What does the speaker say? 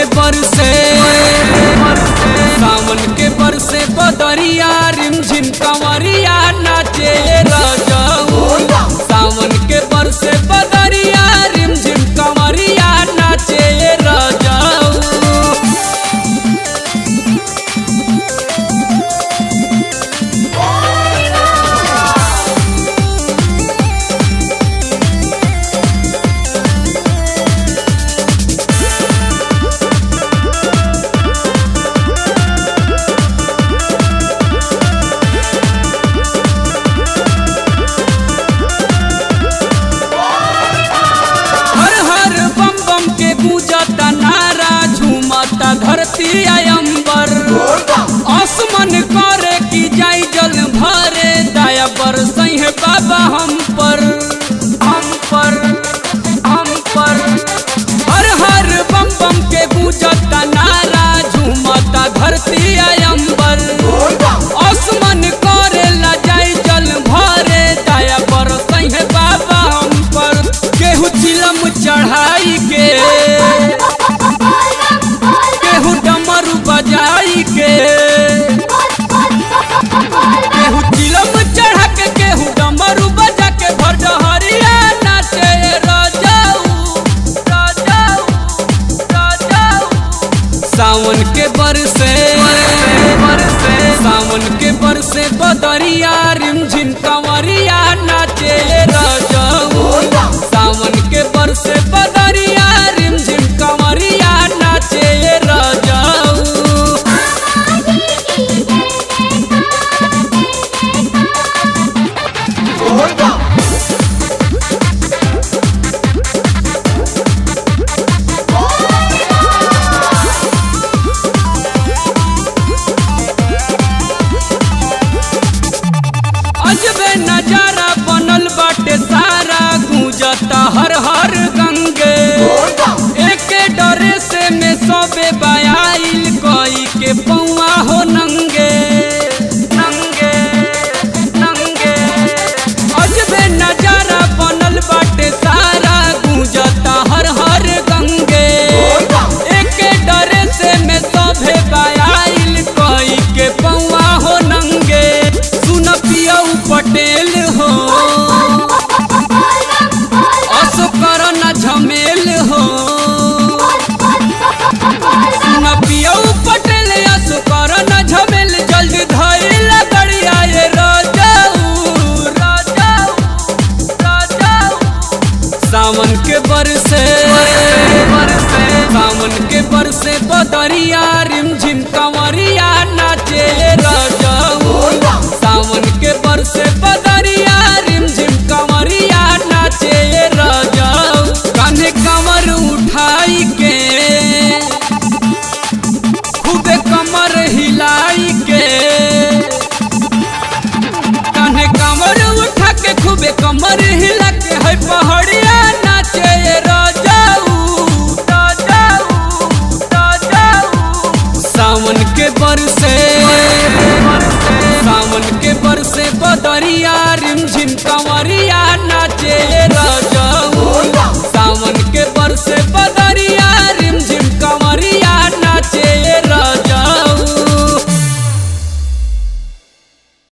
के बरसे सावन के बरसे बदरिया रिमझिम कंवरिया नाचे रजऊ सावन के बरसे बदरिया रिमझिम कंवरिया नाचे रजऊ हर हर बम बम के गूंजता नारा झूमता धरती अयंबर आसमान करे की जाई जल भरे दया बरसई है बाबा हम पर हम पर हम पर हर हर बम बम के गूंजता नारा झूमता धरती अयंबर आसमान करे ला जाई जल भरे दया बरसई है बाबा हम पर केहू चिलम चढ़ाई के केहू डमरू बजाई के केहू चिलम चढ़ा के केहू डमरू बजा के भर डहरिया नाचे राजाऊ राजाऊ राजाऊ सावन के बरसे सावन के बरसे बदरिया रिमझिम कंवरिया नाचे राजाऊ सावन के बरसे बदरिया रिमझिम कंवरिया नाचे राजाऊ अजबे नजारा बनल बाटे सारा गूंजता हर हर गंगे एके डरे से में सबे बयाइल कई के पौआ हो नंगे नंगे नंगे अजबे नजारा बनल बाटे सारा गूंजता हर हर गंगे एके डरे से में सभे बयाइल कई के पौआ हो नंगे सुन पियऊ पटेल हो असो कर न झमेल हो सुन पियऊ पटेल असो कर न झमेल जल्दी धइल गड़िया ये राजाऊ राजाऊ राजाऊ सावन के बरसे सावन के बरसे बदरिया रिमझिम कंवरिया नाचे राजाऊ सावन के बरसे बदरिया रिमझिम कंवरिया नाचे राजाऊ कान्हे कंवर उठाई के खूबे कमर हिलाई के कान्हे कमर उठा के खूबे कमर हिला के है पहाड़िया नाचे ये राजाऊ राजाऊ राजाऊ सावन के बरसे